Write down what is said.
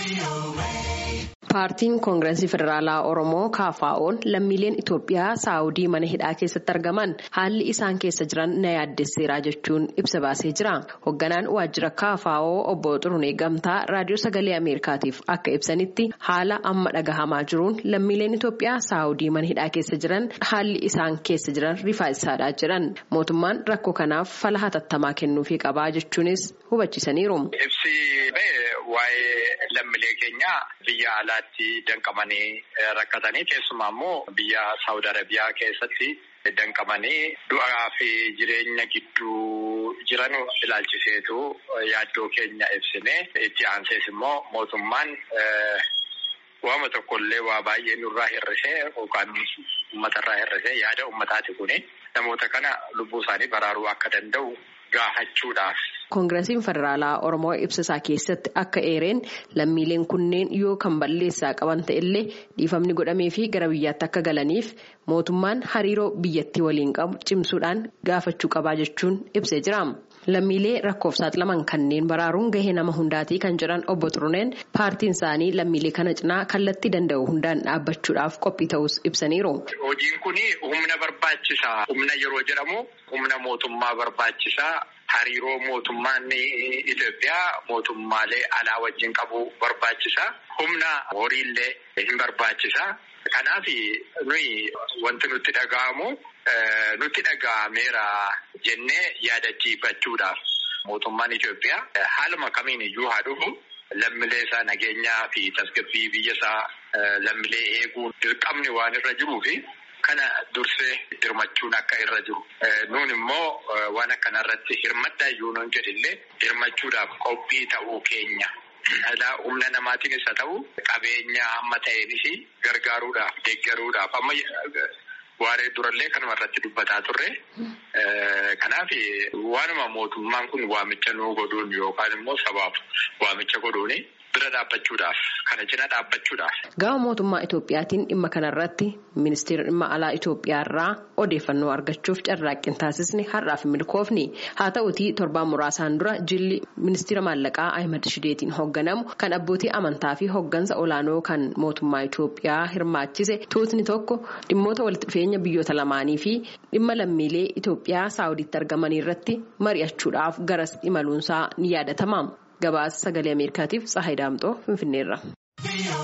Paartiin Koongireesii Federaalaa Oromoo KFO'n lammiileen Itoophiyaa Saawudii mana hidhaa keessatti argaman haalli isaan keessa jiran na yaaddesseera jechuun ibsa baasee jira. Hoogganaan waajjira KFO obbo Xurunee Gamtaa raadiyoo sagalee Ameerikaatiif akka ibsanitti haala amma dhagahamaa jiruun lammiileen Itoophiyaa Saawudii mana hidhaa keessa jiran haalli isaan keessa jiran rifaasaadhaa jiran. Mootummaan rakkoo kanaaf fala hatattamaa kennuufii qabaa jechuunis hubachiisaniiru. Waa'ee lammiilee keenya biyya alaatti danqamanii rakkatanii keessumaa immoo biyya Saawud Arabiyaa keessatti danqamanii du'aa fi jireenya gidduu jiran ilaalchiseetu yaaddoo keenya ibsine itti aansees immoo mootummaan waama tokkollee waa baay'ee nurraa hir'isee yookaan uummatarraa hir'isee yaada uummataati kuni namoota kana lubbuu isaanii baraaruu akka danda'u gaafachuudhaaf. Koongireesiin Federaalaa Oromoo ibsasaa keessatti akka eereen lammiileen kunneen yoo kan balleessaa qaban ta'ellee dhiifamni godhamee fi gara biyyaatti akka galaniif mootummaan hariiroo biyyattii waliin qabu cimsuudhaan gaafachuu qabaa jechuun ibsee jira. Lammiilee rakkoof saaxilaman kanneen baraaruun gahee nama hundaatii kan jedhan obbo Xuruneen paartiin isaanii lammiilee kana cinaa kallattii danda'u hundaan dhaabbachuudhaaf qophii ta'us ibsaniiru. Hojiin kun humna barbaachisaa. Humna yeroo jedhamu humna mootummaa barbaachisaa. Hariiroo mootummaan Itoophiyaa mootummaalee alaa wajjin qabu barbaachisa. Humna horiillee hin barbaachisa. Kanaaf nuyi wanti nutti dhaga'amu nutti dhaga'ameera jennee yaadachiifachuudhaaf mootummaan Itoophiyaa haaluma kamiin iyyuu haa dhufu lammiilee isaa nageenyaa fi tasgabbii biyya isaa lammiilee eeguun dirqamni waan irra jiruufi. Kana dursee dirmachuun akka irra jiru. Nuun immoo waan akkanarratti hirmadhaa iyyuu nuun jedhillee dirmachuudhaaf qophii ta'uu keenya. Humna namaatiinis haa ta'u qabeenya amma ta'eenis gargaaruudhaaf deeggaruudhaaf amma waaree durallee kanuma irratti dubbataa turre. Kanaaf waanuma mootummaan kun waamicha nuu godhuun yookaan immoo sabaaf waamicha godhuuni. bira dhaabbachuudhaaf kana cina dhaabbachuudhaaf. Gama mootummaa Itoophiyaatiin dhimma kanarratti ministeera dhimma alaa Itoophiyaarraa odeeffannoo argachuuf carraaqqii taasisni har'aaf milkoofni haa ta'utii torbaan muraasaan dura jilli ministeera maallaqaa Ahimad Shideetiin hoogganamu kan abbootii amantaa fi hooggansa olaanoo kan mootummaa Itoophiyaa hirmaachise tuutni tokko dhimmoota walitti dhufeenya biyyoota lamaanii fi dhimma lammiilee Itoophiyaa saawudiitti argamanii irratti mari'achuudhaaf garas imaluunsaa ni yaadatama. Gabaasa sagalee Ameerikaatiif Tsahayi Daamxoo Finfinneerra.